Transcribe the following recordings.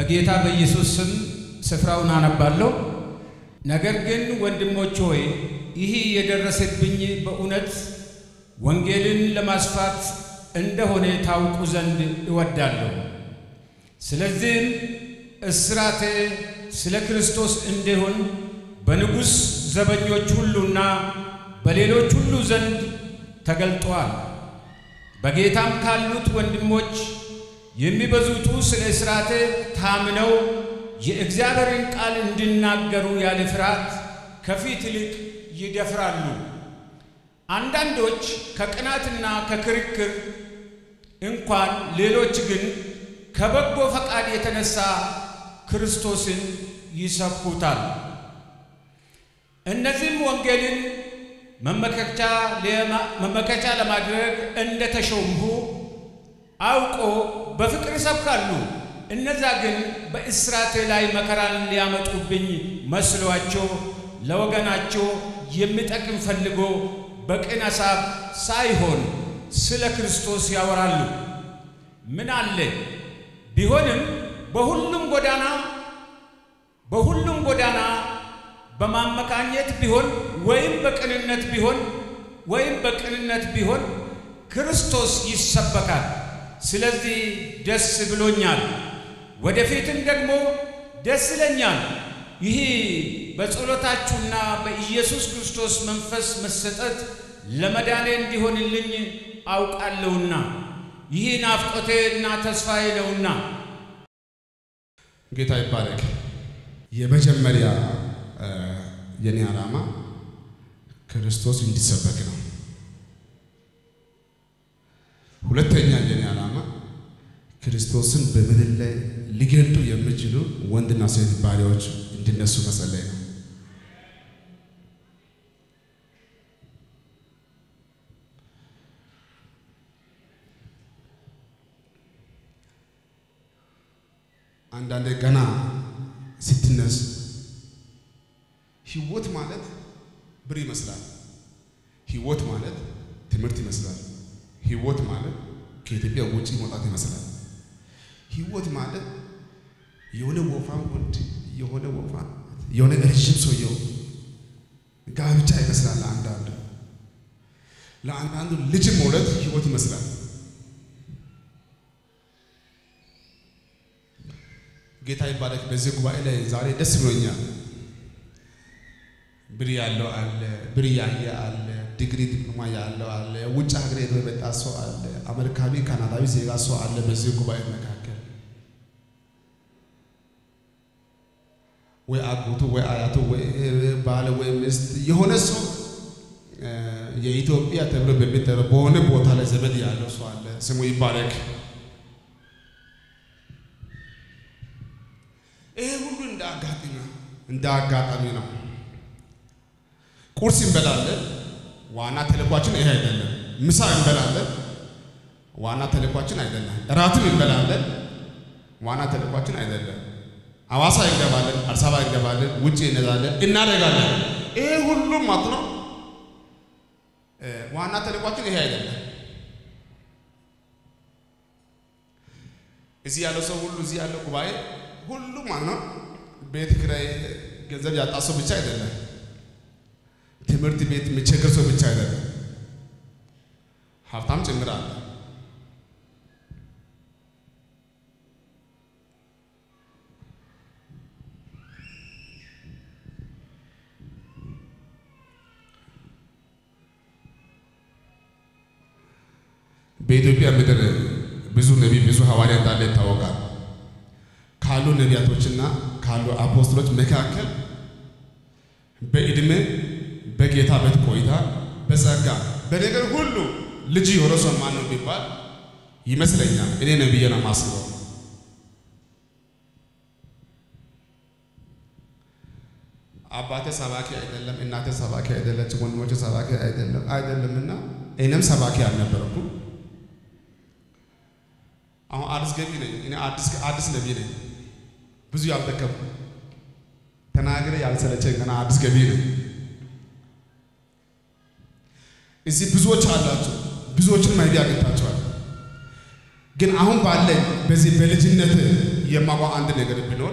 በጌታ በኢየሱስ ስም ስፍራውን አነባለሁ። ነገር ግን ወንድሞች ሆይ ይህ የደረሰብኝ በእውነት ወንጌልን ለማስፋት እንደሆነ ታውቁ ዘንድ እወዳለሁ። ስለዚህም እስራቴ ስለ ክርስቶስ እንዲሆን በንጉሥ ዘበኞች ሁሉና በሌሎች ሁሉ ዘንድ ተገልጧል። በጌታም ካሉት ወንድሞች የሚበዙቱ ስለ እስራቴ ታምነው የእግዚአብሔርን ቃል እንዲናገሩ ያለ ፍርሃት ከፊት ይልቅ ይደፍራሉ። አንዳንዶች ከቅናትና ከክርክር እንኳን፣ ሌሎች ግን ከበጎ ፈቃድ የተነሳ ክርስቶስን ይሰብኩታል። እነዚህም ወንጌልን መመከቻ ለማድረግ እንደ ተሾምሁ አውቆ በፍቅር ይሰብካሉ። እነዛ ግን በእስራቴ ላይ መከራን ሊያመጡብኝ መስሏቸው ለወገናቸው የሚጠቅም ፈልጎ በቅን ሐሳብ ሳይሆን ስለ ክርስቶስ ያወራሉ። ምን አለ ቢሆንም በሁሉም ጎዳና በሁሉም ጎዳና በማመካኘት ቢሆን ወይም በቅንነት ቢሆን ወይም በቅንነት ቢሆን ክርስቶስ ይሰበካል። ስለዚህ ደስ ብሎኛል፣ ወደፊትም ደግሞ ደስ ይለኛል። ይህ በጸሎታችሁና በኢየሱስ ክርስቶስ መንፈስ መሰጠት ለመዳኔ እንዲሆንልኝ አውቃለሁና ይህ ናፍቆቴ እና ተስፋዬ ነውና። ጌታ ይባረክ። የመጀመሪያ የኔ ዓላማ ክርስቶስ እንዲሰበክ ነው። ሁለተኛ የኔ ዓላማ ክርስቶስን በምድር ላይ ሊገልጡ የሚችሉ ወንድና ሴት ባሪያዎች እንዲነሱ መጸለይ ነው። አንዳንዴ ገና ስትነሱ ህይወት ማለት ብር ይመስላል። ህይወት ማለት ትምህርት ይመስላል። ህይወት ማለት ከኢትዮጵያ ውጭ መውጣት ይመስላል። ህይወት ማለት የሆነ ወፋም ወንድ የሆነ ወፋ የሆነ ረዥም ሰውየው ጋብቻ ይመስላል። ለአንዳንዱ ለአንዳንዱ ልጅ መውለድ ህይወት ይመስላል። ጌታ ይባረክ። በዚህ ጉባኤ ላይ ዛሬ ደስ ብሎኛል። ብር ያለው አለ፣ ብር ያየ አለ፣ ዲግሪ ዲፕሎማ ያለው አለ፣ ውጭ ሀገር ሄዶ የመጣ ሰው አለ፣ አሜሪካዊ ካናዳዊ ዜጋ ሰው አለ። በዚህ ጉባኤ መካከል ወይ አጎቱ ወይ አያቱ ወይ ባለ ወይ ሚስት የሆነ ሰው የኢትዮጵያ ተብሎ በሚጠራው በሆነ ቦታ ላይ ዘመድ ያለው ሰው አለ። ስሙ ይባረክ። ይሄ ሁሉ እንደ አጋጣሚ ነው፣ እንደ አጋጣሚ ነው። ቁርስ እንበላለን። ዋና ተልኳችን ይሄ አይደለም። ምሳ እንበላለን። ዋና ተልኳችን አይደለም። እራትም እንበላለን። ዋና ተልኳችን አይደለም። አዋሳ እንገባለን፣ አዲስ አበባ እንገባለን፣ ውጭ እንሄዳለን፣ እናደርጋለን። ይሄ ሁሉም ማለት ነው ዋና ተልኳችን ይሄ አይደለም። እዚህ ያለው ሰው ሁሉ እዚህ ያለው ጉባኤ ሁሉም ማለት ነው ቤት ኪራይ ገንዘብ ያጣ ሰው ብቻ አይደለም። ትምህርት ቤት የሚቸገር ሰው ብቻ አይደለም፣ ሀብታም ጭምር አለ። በኢትዮጵያ ምድር ብዙ ነቢይ ብዙ ሐዋርያ እንዳለ ይታወቃል። ካሉ ነቢያቶችና ካሉ አፖስትሎች መካከል በዕድሜ በጌታ ቤት ቆይታ በጸጋ በነገር ሁሉ ልጅ የሆነ ሰው ማን ነው ቢባል ይመስለኛል እኔ ነው ብዬ ነው የማስበው። አባቴ ሰባኪ አይደለም፣ እናቴ ሰባኪ አይደለች፣ ወንድሞቼ ሰባኪ አይደለም አይደለምና እኔም ሰባኪ አልነበርኩም። አሁን አዲስ ገቢ ነኝ እኔ አዲስ አዲስ ነቢይ ነኝ። ብዙ ያልደከምኩ ተናግሬ ያልሰለቸኝ ገና አዲስ ገቢ ነኝ። እዚህ ብዙዎች አላችሁ፣ ብዙዎችን ማይዲ አግኝታችኋል። ግን አሁን ባለኝ በዚህ በልጅነት የማውቀው አንድ ነገር ቢኖር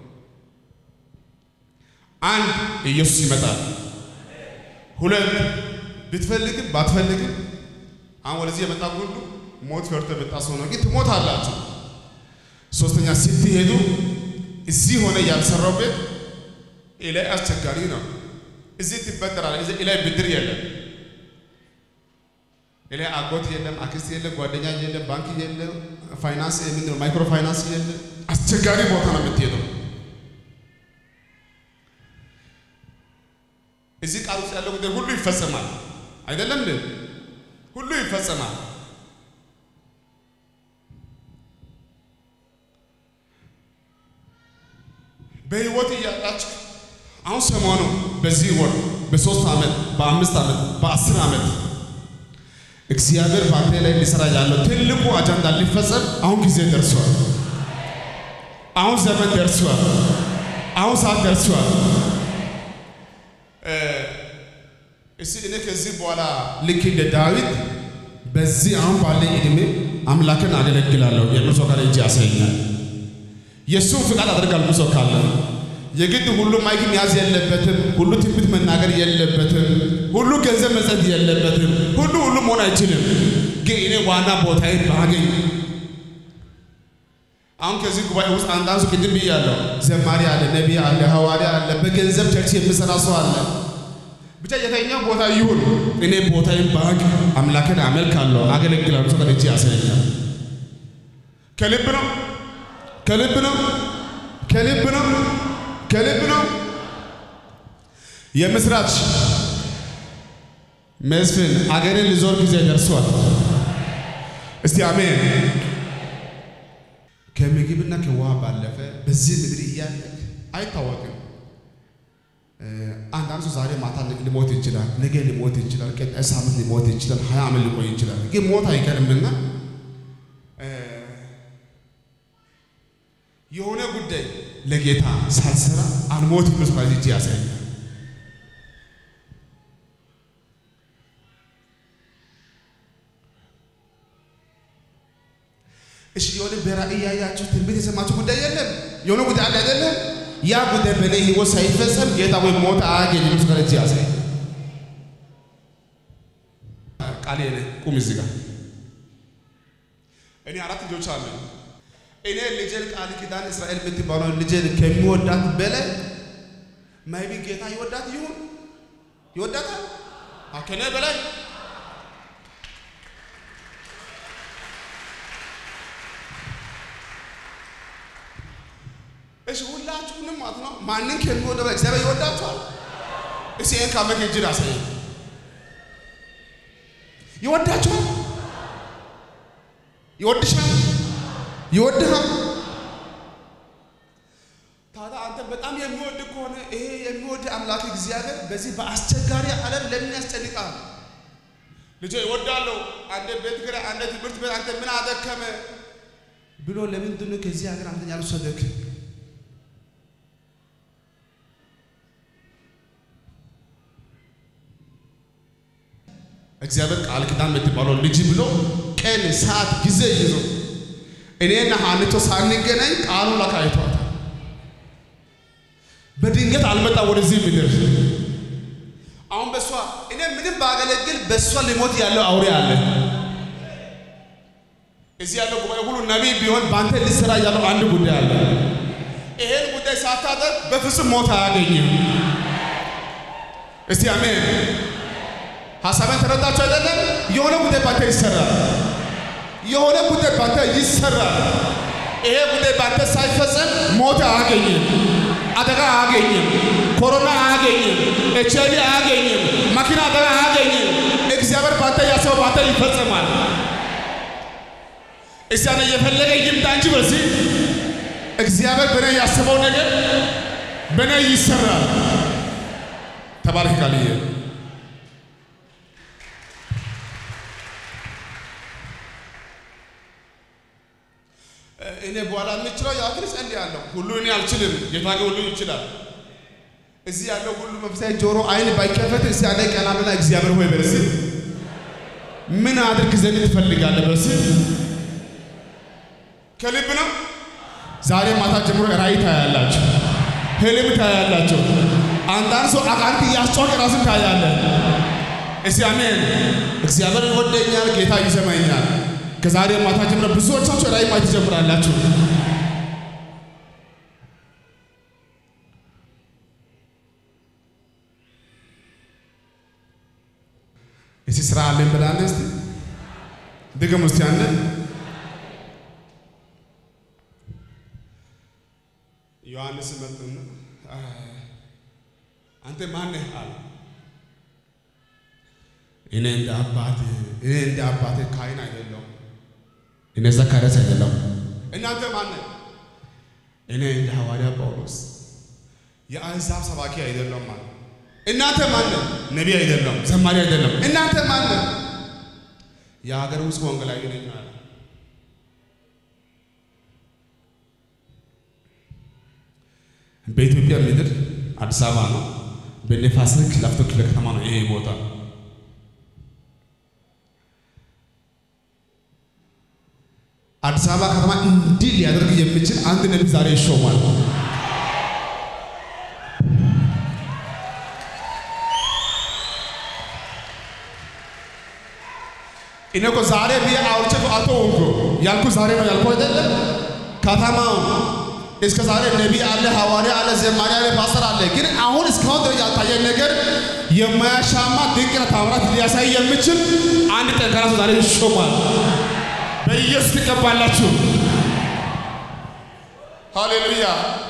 አንድ ኢየሱስ ይመጣል። ሁለት ብትፈልግም ባትፈልግም አሁን ወደዚህ የመጣ ሁሉ ሞት ፈርቶ የመጣ ሰው ነው፣ ግን ትሞታላችሁ። ሶስተኛ ስትሄዱ እዚህ ሆነ ያልሰራው ቤት ላይ አስቸጋሪ ነው። እዚህ ትበደራለህ። እዚህ ላይ ብድር የለም። ላይ አጎት የለም፣ አክስት የለም፣ ጓደኛ የለም፣ ባንክ የለም፣ ፋይናንስ ምንድን ነው ማይክሮ ፋይናንስ የለም። አስቸጋሪ ቦታ ነው የምትሄደው። እዚህ ቃል ውስጥ ያለው ጉዳይ ሁሉ ይፈጸማል። አይደለም እንዴ? ሁሉ ይፈጸማል። በህይወት እያላችሁ አሁን ሰሞኑ በዚህ ወር በሶስት ዓመት በአምስት ዓመት በአስር ዓመት እግዚአብሔር በአንተ ላይ ሊሰራ ያለው ትልቁ አጀንዳ ሊፈጸም አሁን ጊዜ ደርሷል። አሁን ዘመን ደርሷል። አሁን ሰዓት ደርሷል። እስቲ እኔ ከዚህ በኋላ ልክ እንደ ዳዊት በዚህ አሁን ባለኝ ዕድሜ አምላክን አገለግላለሁ የሚል ሰው ካለ እጅ ያሳየኛል። የእሱን ፍቃድ አደርጋለሁ ሰው ካለ የግድ ሁሉ ማይክ መያዝ የለበትም። ሁሉ ትንቢት መናገር የለበትም። ሁሉ ገንዘብ መስጠት የለበትም። ሁሉ ሁሉ መሆን አይችልም። ግን እኔ ዋና ቦታዬን ባገኝ አሁን ከዚህ ጉባኤ ውስጥ አንዳንድ ሰው ቅድም ብያለሁ፣ ዘማሪ አለ፣ ነቢይ አለ፣ ሐዋርያ አለ፣ በገንዘብ ቸርች የሚሰራ ሰው አለ። ብቻ የተኛው ቦታ ይሁን እኔ ቦታዬን ባግ አምላክን አመልካለሁ፣ አገለግላለሁ። ሰው ከደጅ ያሳየኛል። ከልብ ነው፣ ከልብ ነው፣ ከልብ ነው፣ ከልብ ነው። የምስራች መስፍን አገርን ልዞር ጊዜ ደርሷል። እስቲ አሜን። ከምግብና ከውሃ ባለፈ በዚህ ምድር እያለ አይታወቅም። አንዳንድ ሰው ዛሬ ማታ ሊሞት ይችላል፣ ነገ ሊሞት ይችላል፣ ቀጣይ ሳምንት ሊሞት ይችላል፣ ሀያ ዓመት ሊቆይ ይችላል። ግን ሞት አይቀርምና የሆነ ጉዳይ ለጌታ ሳልሰራ አልሞት ብሎ ሰው እጅ ያሳያል። እሺ የሆነ በራእይ ያያችሁ ትንቢት የሰማችሁ ጉዳይ የለም። የሆነ ጉዳይ አለ አይደለም? ያ ጉዳይ በእኔ ህይወት ሳይፈጸም ጌታ ወይ ሞት አያገኝም። ሰው እጅ ያሳይ። ቃሌ ነህ። ቁም እዚህ ጋር እኔ አራት ልጆች አሉ። እኔ ልጄን ቃል ኪዳን እስራኤል የምትባለው ልጄን ከሚወዳት በላይ ማይቢ ጌታ ይወዳት ይሁን ይወዳታል ከኔ በላይ እሺ ሁላችሁንም ማለት ነው። ማንን ከሚወደው እግዚአብሔር ይወዳችኋል። እሺ ይሄን ካመክ እጅ አሳይ ይወዳችኋል፣ ይወድሻል፣ ይወድሃል። ታዲያ አንተ በጣም የሚወድ ከሆነ ይሄ የሚወድ አምላክ እግዚአብሔር በዚህ በአስቸጋሪ ዓለም ለምን ያስጨንቃል? ልጄ ይወዳለሁ፣ አንተ ቤት ኪራይ፣ አንተ ትምህርት ቤት፣ አንተ ምን አደከመ ብሎ ለምንድን ነው ከዚህ ሀገር አንተን ያልወሰደክ? እግዚአብሔር ቃል ኪዳን የምትባለው ልጅ ብሎ ቀን ሰዓት ጊዜ ይዞ እኔና ሀንቾ ሳንገናኝ ቃሉ ለካ አይቷታል። በድንገት አልመጣ ወደዚህ ምድር። አሁን በእሷ እኔ ምንም ባገለግል በእሷ ሊሞት ያለው አውሬ አለ። እዚህ ያለው ጉባኤ ሁሉ ነቢይ ቢሆን በአንተ ሊሰራ ያለው አንድ ጉዳይ አለ። ይሄን ጉዳይ ሳታደርግ በፍጹም ሞት አያገኝም። እስቲ አሜን። ሀሳቤን ተረዳችሁ አይደለም? የሆነ ጉዳይ ባንተ ይሰራል። የሆነ ጉዳይ ባንተ ይሰራል። ይሄ ጉዳይ ባንተ ሳይፈጸም ሞት አያገኝም፣ አደጋ አያገኝም፣ ኮሮና አያገኝም፣ ኤች አይ ቪ አያገኝም፣ መኪና አደጋ አያገኝም። እግዚአብሔር ባንተ ያሰበው ባንተ ይፈጸማል። እዚያ እየፈለገ ይምጣ እንጂ በዚህ እግዚአብሔር በእኔ ያሰበው ነገር በእኔ ይሰራል። ተባረክ ቃልዬ እኔ በኋላ የምችለው ያክል ጸልያለሁ። ሁሉ እኔ አልችልም፣ ጌታ ግን ሁሉ ይችላል። እዚህ ያለው ሁሉ መንፈሳዊ ጆሮ አይን ባይከፈት እስቲ ያለ ቀና ብላ እግዚአብሔር ሆይ በርስ ምን አድርግ ዘንድ ትፈልጋለህ? በርስ ከልብ ነው። ዛሬ ማታ ጀምሮ ራእይ ታያላችሁ፣ ህልም ታያላችሁ። አንዳንድ ሰው አጋንንት እያስጮኸ ራስን ታያለ። እስቲ አሜን። እግዚአብሔር ይወደኛል፣ ጌታ ይሰማኛል። ከዛሬ ማታ ጀምሮ ብዙዎቻችሁ ራእይ ማየት ትጀምራላችሁ። እስቲ ስራ አለን ብላለ። እስቲ ድገም እስቲ አንድ ዮሐንስ መጥና አንተ ማነህ አለ። እኔ እንደ አባት እኔ እንደ አባት ካህን አይደለሁም፣ እኔ ዘካርያስ አይደለሁም። እናንተ ማነህ? እኔ እንደ ሐዋርያ ጳውሎስ የአሕዛብ ሰባኪ አይደለሁም አለ። እናንተ ማነህ? ነቢይ አይደለሁም፣ ዘማሪ አይደለም። እናንተ ማነህ? የሀገር ውስጥ ወንጌላዊ ነኝ አለ። በኢትዮጵያ ምድር አዲስ አበባ ነው። በነፋስ ስልክ ላፍቶ ክፍለ ከተማ ነው ይሄ ቦታ። አዲስ አበባ ከተማ እንዲህ ሊያደርግ የሚችል አንድ ነቢይ ዛሬ ይሾማል። እኔ እኮ ዛሬ ብዬ አውርቼ አቶ ወንኮ ያልኩ ዛሬ ነው ያልኩ አይደለም። ከተማው እስከ ዛሬ ነቢይ አለ፣ ሐዋርያ አለ፣ ዘማሪ አለ፣ ፓስተር አለ። ግን አሁን እስካሁን ደረጃ ያልታየን ነገር የማያሻማ ድንቅና ታምራት ሊያሳይ የሚችል አንድ ጠንካራ ሰው ዛሬ ይሾማል። በኢየሱስ ትቀባላችሁ። ሃሌሉያ።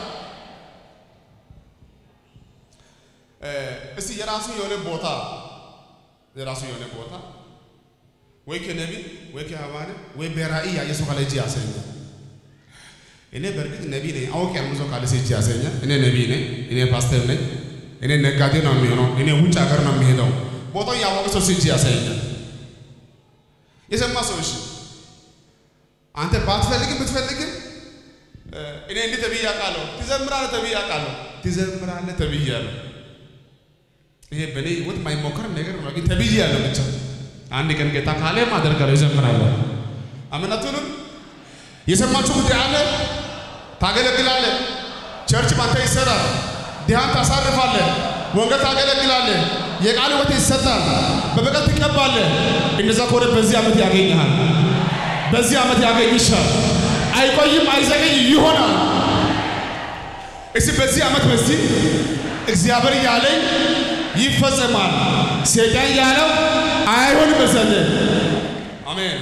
እስቲ የራሱ የሆነ ቦታ የራሱ የሆነ ቦታ ወይ ከነቢይ ወይ ከሐዋርያ ወይ በራእይ ያየ ሰው ካለ እጅ ያሰኛል። እኔ በእርግጥ ነቢይ ነኝ አውቅ ያሉ ሰው ካለ እጅ ያሰኛል። እኔ ነቢይ ነኝ፣ እኔ ፓስተር ነኝ፣ እኔ ነጋዴ ነው የሚሆነው፣ እኔ ውጭ ሀገር ነው የሚሄደው። ቦታው ያወቀ ሰው እጅ ያሰኛል። የሰማ ሰው እሺ፣ አንተ ባትፈልግም ብትፈልግም እኔ እንዲህ ተብዬ አውቃለሁ፣ ትዘምራለህ ተብዬ አውቃለሁ፣ ትዘምራለህ ተብያለሁ። ይሄ በእኔ ህይወት የማይሞከር ነገር ነው፣ ግን ተብያለሁ ብቻ አንድ ቀን ጌታ ካለ አደርጋለሁ፣ ይዘምራለሁ። አመናቱንም የሰማችሁ ጉዳይ አለ። ታገለግላለህ፣ ቸርች ባንተ ይሰራል፣ ድሃን ታሳርፋለህ፣ ወንጌል ታገለግላለህ፣ የቃል ሕይወት ይሰጣል፣ በበቀል ትቀባለህ። እንደዛ ከሆነ በዚህ ዓመት ያገኝሃል፣ በዚህ ዓመት ያገኝሻል። አይቆይም፣ አይዘገይ ይሆናል። እስቲ በዚህ ዓመት በዚህ እግዚአብሔር ያለኝ ይፈጸማል፣ ሰይጣን ያለው አይሆንም መሰለ። አሜን።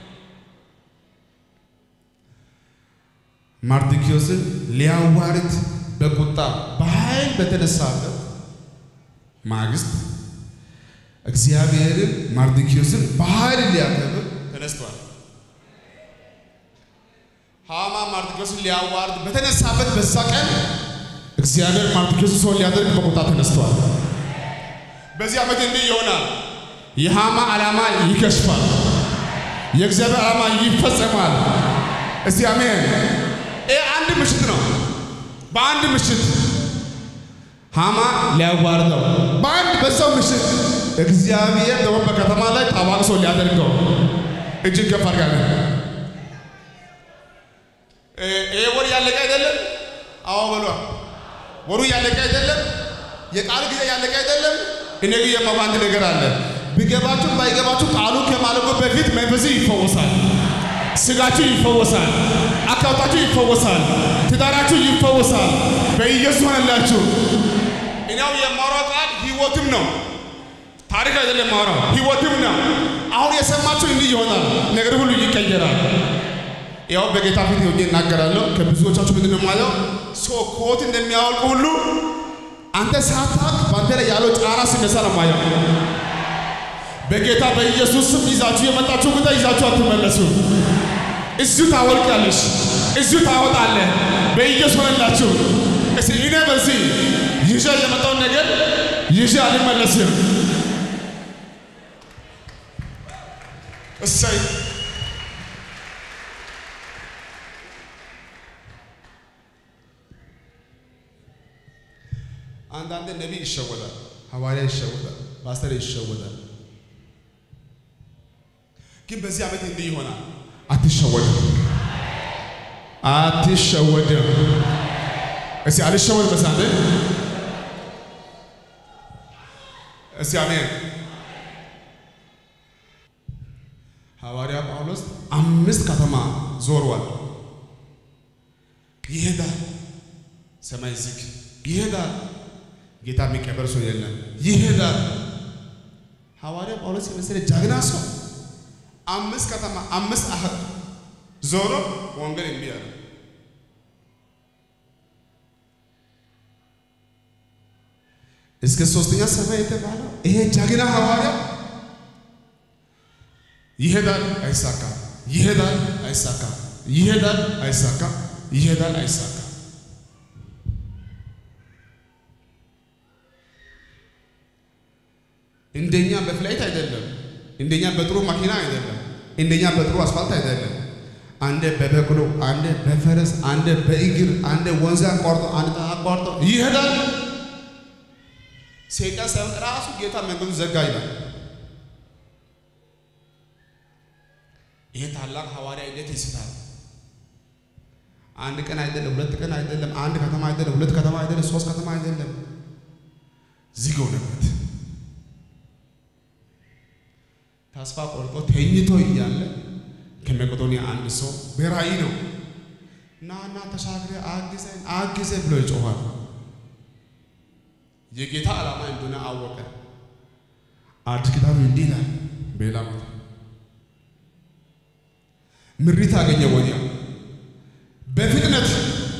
ማርዶክዮስን ሊያዋርድ በቁጣ በኃይል በተነሳበት ማግስት እግዚአብሔርን ማርዶክዮስን በኃይል ሊያከብር ተነስቷል። ሃማ ማርዶክዮስን ሊያዋርድ በተነሳበት በዛ ቀን እግዚአብሔር ማርዶክዮስን ሰው ሊያደርግ በቁጣ ተነስቷል። በዚህ ዓመት እንዲህ ይሆናል። የሃማ ዓላማ ይከሽፋል። የእግዚአብሔር ዓላማ ይፈጸማል። እስቲ አሜን። ይህ አንድ ምሽት ነው። በአንድ ምሽት ሃማ ሊያዋርደው፣ በአንድ በዛው ምሽት እግዚአብሔር ደግሞ በከተማ ላይ ታዋቂ ሰው ሊያደርገው እጅግ ከፍ አድርጋለን። ይሄ ወር ያለቀ አይደለም። አዎ በሏ። ወሩ ያለቀ አይደለም። የቃል ጊዜ ያለቀ አይደለም። እኔ ግን የማውቀው አንድ ነገር አለ። ቢገባችሁ ባይገባችሁ ቃሉ ከማለቁ በፊት መንፈስ ይፈወሳል፣ ስጋችሁ ይፈወሳል፣ አካውታችሁ ይፈወሳል፣ ትዳራችሁ ይፈወሳል። በኢየሱስ ሆነላችሁ። እኔው የማወራው ቃል ህይወትም ነው፣ ታሪክ አይደለም። የማወራው ህይወትም ነው። አሁን የሰማችሁ እንዲህ ይሆናል፣ ነገር ሁሉ ይቀየራል። ያው በጌታ ፊት ሆኜ እናገራለሁ። ከብዙዎቻችሁ ምንድን ነው የማለው ሰው ኮት እንደሚያወልቁ ሁሉ አንተ ሳታውቅ በአንተ ላይ ያለው ጫና ሲነሳ ነው ማየው። በጌታ በኢየሱስ ስም ይዛችሁ የመጣችሁ ጉዳይ ይዛችሁ አትመለሱ። እዚሁ ታወልቃለሽ፣ እዚሁ ታወጣለህ። በኢየሱስ ሆነላችሁ። እስቲ እኔ በዚህ ይዤ የመጣውን ነገር ይዤ አልመለስም። እሰይ አንዳንድ ነቢይ ይሸወዳል፣ ሐዋርያ ይሸወዳል፣ ፓስተር ይሸወዳል። ግን በዚህ ዓመት እንዲህ ይሆናል። አትሸወድም፣ አትሸወድም። እስቲ አልሸወድ በሳለ እስቲ አሜን። ሐዋርያ ጳውሎስ አምስት ከተማ ዞሯል። ይሄዳል፣ ሰማይ ዝግ፣ ይሄዳል፣ ጌታ የሚቀበል ሰው የለም፣ ይሄዳል። ሐዋርያ ጳውሎስ የመሰለ ጀግና ሰው አምስት ከተማ አምስት አህር ዞሮ ወንጌል እምቢ አለ። እስከ ሶስተኛ ሰማይ የተባለው ይሄ ጀግና ሐዋርያ ይሄዳል፣ አይሳካም፣ ይሄዳል፣ አይሳካም፣ ይሄዳል፣ አይሳካም፣ ይሄዳል፣ አይሳካም። እንደኛ በፍላይት አይደለም፣ እንደኛ በጥሩ መኪና አይደለም፣ እንደኛ በጥሩ አስፋልት አይደለም። አንደ በበቅሎ አንደ በፈረስ አንደ በእግር አንደ ወንዝ አቋርጦ አንደ አቋርጦ ይሄዳል። ሰይጣን ሳይሆን ራሱ ጌታ መንገዱ ዘጋ ይላል። ይሄ ታላቅ ሐዋርያ እንዴት ይስታል? አንድ ቀን አይደለም፣ ሁለት ቀን አይደለም፣ አንድ ከተማ አይደለም፣ ሁለት ከተማ አይደለም፣ ሶስት ከተማ አይደለም፣ ዝግ ሆነበት። ተስፋ ቆርጦ ተኝቶ እያለ ከመቄዶንያ አንድ ሰው በራእይ ነው ና ና ተሻግረ አግዘን አግዘ ብሎ ይጮኋል። የጌታ ዓላማ እንደሆነ አወቀ። አዲስ ኪዳኑ እንዲህ ይላል በሌላ ቦታ ምሪት አገኘ ወዲያ በፍጥነት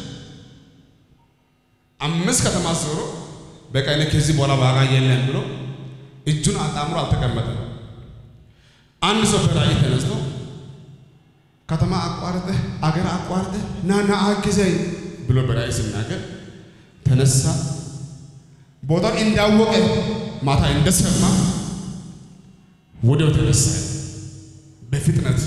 አምስት ከተማ ዞሮ በቃ እኔ ከዚህ በኋላ ዋጋ የለም ብሎ እጁን አጣምሮ አልተቀመጠም። አንድ ሰው በራእይ ተነስቶ ከተማ አቋርጠ አገር አቋርጠ ና ና አግዘኝ ብሎ በራእይ ሲናገር ተነሳ። ቦታው እንዳወቀ ማታ እንደሰማ ወዲያው ተነሳ በፍጥነት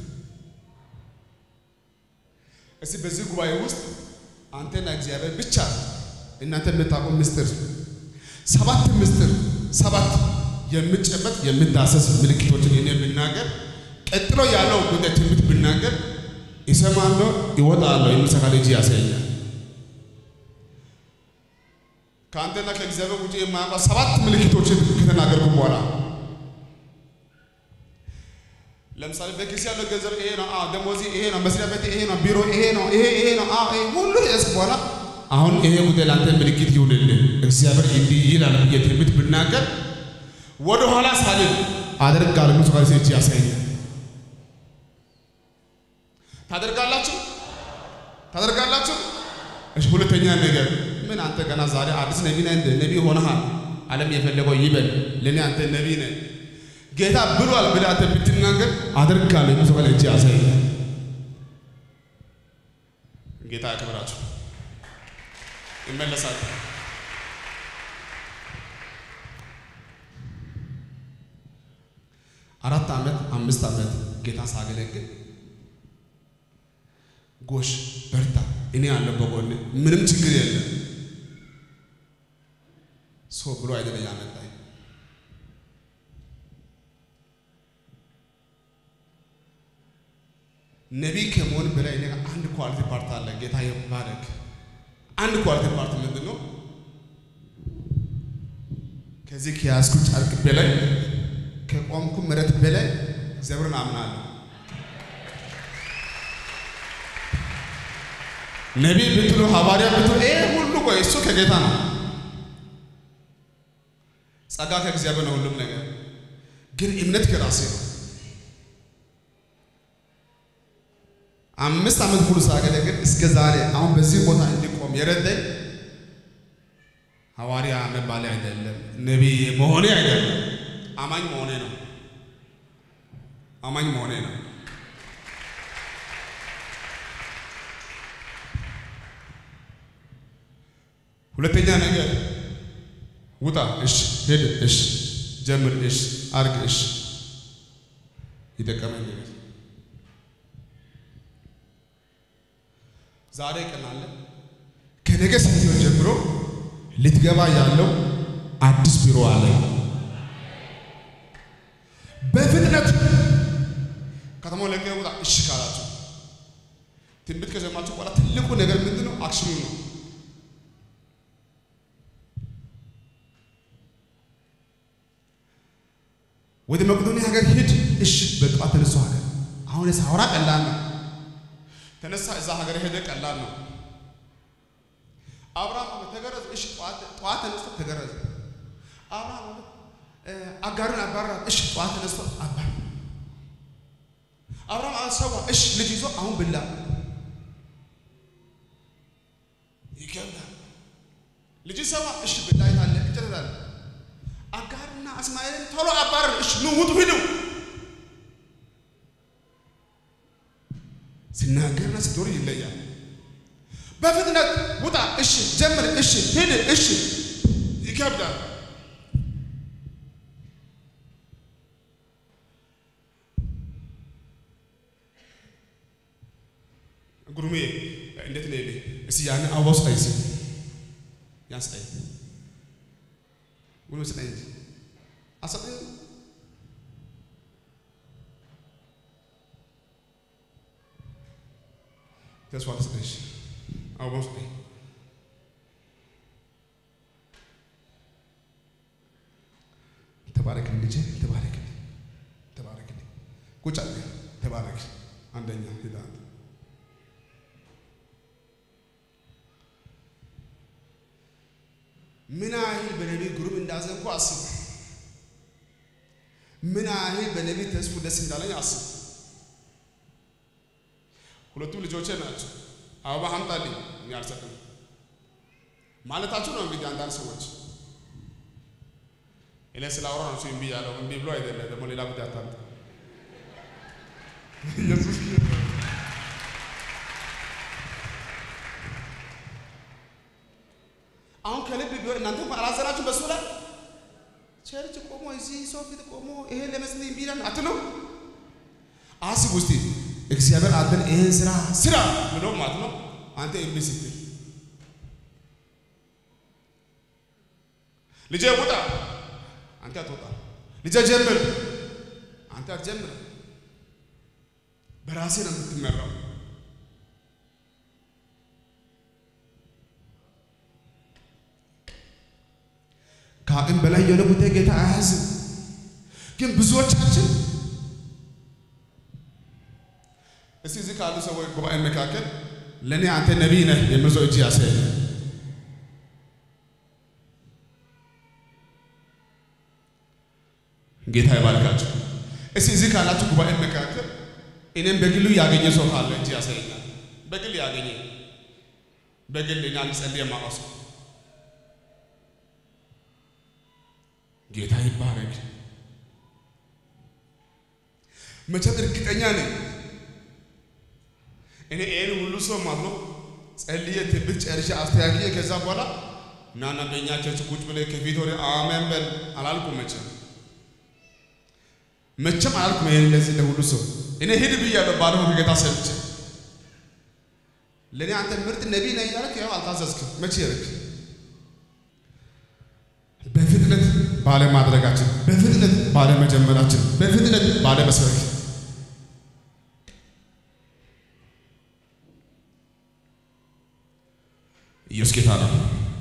እስቲ በዚህ ጉባኤ ውስጥ አንተና እግዚአብሔር ብቻ እናንተ የምታውቁ ምስጢር ሰባት ምስጢር ሰባት የምጨበጥ የምዳሰስ ምልክቶችን እኔ ብናገር ቀጥሎ ያለው ጉዳይ ትንቢት ብናገር ይሰማለሁ፣ ይወጣለሁ የሚሰካ ልጅ ያሳያል። ከአንተና ከእግዚአብሔር ውጭ የማያውቀው ሰባት ምልክቶችን ከተናገርኩ በኋላ ለምሳሌ በኪስ ያለው ገንዘብ ይሄ ነው፣ አዎ ደሞዚ ይሄ ነው፣ መስሪያ ቤት ይሄ ነው፣ ቢሮ ይሄ ነው፣ ይሄ ይሄ ነው፣ አዎ ይሄ ሁሉ ያስ በኋላ አሁን ይሄ ጉዳይ ለአንተ ምልክት ይሁንልህ እግዚአብሔር እንዲህ ይላል ብዬ ትንቢት ብናገር ወደ ኋላ ሳልል አደርጋለሁ። ብዙ ጋር ሴች ያሳያል። ታደርጋላችሁ ታደርጋላችሁ። እሺ ሁለተኛ ነገር ምን አንተ ገና ዛሬ አዲስ ነቢ ነህ እንደ ነቢ ሆነሃል። ዓለም የፈለገው ይበል፣ ለእኔ አንተ ነቢ ነህ ጌታ ብሏል ብለህ አንተ ብትናገር አደርጋለሁ። ብዙ ጋር እጅ ያሳያል። ጌታ ያክብራችሁ። ይመለሳል። አራት ዓመት አምስት ዓመት ጌታ ሳገለግል ጎሽ በርታ፣ እኔ አለ በጎን ምንም ችግር የለም ሰው ብሎ አይደለ ያመጣኝ። ነቢይ ከመሆን በላይ እኔ አንድ ኳሊቲ ፓርት አለ። ጌታ ይባረክ። አንድ ኳሊቲ ፓርት ምንድን ነው? ከዚህ ከያዝኩ ጨርቅ በላይ ከቆምኩ ምረት በላይ እግዚአብሔርን አምናለሁ። ነቢይ ብትሉ ሐዋርያ ብትሉ ይሄ ሁሉ ቆይ እሱ ከጌታ ነው። ጸጋ ከእግዚአብሔር ነው ሁሉም ነገር፣ ግን እምነት ከራሴ ነው። አምስት ዓመት ሙሉ ሳገለግል እስከ ዛሬ አሁን በዚህ ቦታ እንዲቆም የረዳኝ ሐዋርያ መባሌ አይደለም፣ ነቢይ መሆኔ አይደለም፣ አማኝ መሆኔ ነው። አማኝ መሆኔ ነው። ሁለተኛ ነገር ውጣ፣ እሺ፣ ሄድ፣ እሺ፣ ጀምር፣ እሺ፣ አርግ፣ እሺ፣ ይጠቀመኝ ነገር ዛሬ ቀን አለ። ከነገ ሰኞ ጀምሮ ልትገባ ያለው አዲስ ቢሮ አለ። በፍጥነት ከተማው ለቀህ ውጣ። እሺ ካላችሁ ትንቢት ከሰማችሁ በኋላ ትልቁ ነገር ምንድን ነው? አክሽኑ ነው። ወደ መቄዶንያ ሀገር ሂድ። እሺ በጠዋት ተነሳ ሀገር አሁን ሳወራ ቀላል ነው። ተነሳ እዛ ሀገር ሄደ ቀላል ነው። አብርሃም ተገረዘ። እሺ ጠዋት ጠዋት ተነስቶ ተገረዘ። አብርሃም አጋርን አባራ። እሺ ጠዋት ተነስቶ አባራ። አብርሃም አሰዋ። እሺ ልጅ ይዞ አሁን ብላ ይገባል። ልጅ ሰዋ። እሺ ብላ ይታለ ይጨታል። አጋርና እስማኤልን ቶሎ አባር። እሺ ኑ ውጡ ሂዱ። ሲናገርና ስትወር ይለያል። በፍጥነት ውጣ። እሺ ጀምር። እሺ ሂድ። እሺ ይከብዳል። ጉሩሜ እንዴት ነው? እስቲ ያን አበባ ስጠኝ፣ እስኪ ያን ስጠኝ፣ ጉሩሜ ስጠኝ እንጂ አሰጠኝ። ተስፋ ልስጠሽ፣ አበባ ስጠኝ። ተባረክልኝ ልጄ፣ ተባረክልኝ፣ ተባረክልኝ። ቁጭ አለ። ተባረክ። አንደኛ ሄዳ ምን ያህል በነቢይ ግሩም እንዳዘንኩ አስብ። ምን ያህል በነቢይ ተስፉ ደስ እንዳለኝ አስብ። ሁለቱም ልጆቼ ናቸው። አበባ አምጣልኝ እኔ አልሰጥም ማለታችሁ ነው እንግዲህ አንዳንድ ሰዎች እኔ ስላወራ ነው እምቢ ያለው። እምቢ ብሎ አይደለም ደግሞ ሌላ ጉዳይ አታምጣ። ኢየሱስ አሁን ከልብ ቢሆን እናንተ እንኳን አላዘናችሁ በሱ ላይ ቸርች ቆሞ እዚህ ሰው ፊት ቆሞ ይሄን ለመስጠት እምቢ ይላል አትለው። አስብ ውስጥ እግዚአብሔር አንተን ይሄን ስራ ስራ ብሎ ማለት ነው። አንተ እምቢ ስትል ልጄ ውጣ፣ አንተ አትወጣ። ልጄ ጀምር፣ አንተ አትጀምር። በራሴ ነው የምትመራው። ከአቅም በላይ የሆነ ጉዳይ ጌታ አያዝም። ግን ብዙዎቻችን እስቲ እዚህ ካሉ ሰዎች ጉባኤ መካከል ለእኔ አንተ ነቢይ ነህ የሚል ሰው እጅ ያሳይ። ጌታ ይባርካችሁ። እስቲ እዚህ ካላችሁ ጉባኤ መካከል እኔም በግሉ ያገኘ ሰው ካለ እጅ ያሳየኛል። በግል ያገኘ በግል እኔ ጸልዬ የማውቀው ሰው ጌታ ይባረክ። መቼም እርግጠኛ ነኝ እኔ ይህን ሁሉ ሰው ማለት ነው ጸልዬ ትንቢት ጨርሼ አስተካክዬ ከዛ በኋላ ናና በእኛ ቸርች ቁጭ ብለህ ከፊት ወደ አሜን በል አላልኩም። መቼም መቼም አላልኩም። ይሄን ለዚህ ለሁሉ ሰው እኔ ሂድ ብያለሁ። ባለፈው ከጌታ ሰምቼ ለእኔ አንተ ምርጥ ነቢይ ነህ እያልክ ያው አልታዘዝክም። መቼ ያልክ በፍጥነት ባለማድረጋችን፣ በፍጥነት ባለመጀመራችን፣ በፍጥነት ባለመስበክ ኢየሱስ ጌታ ነው።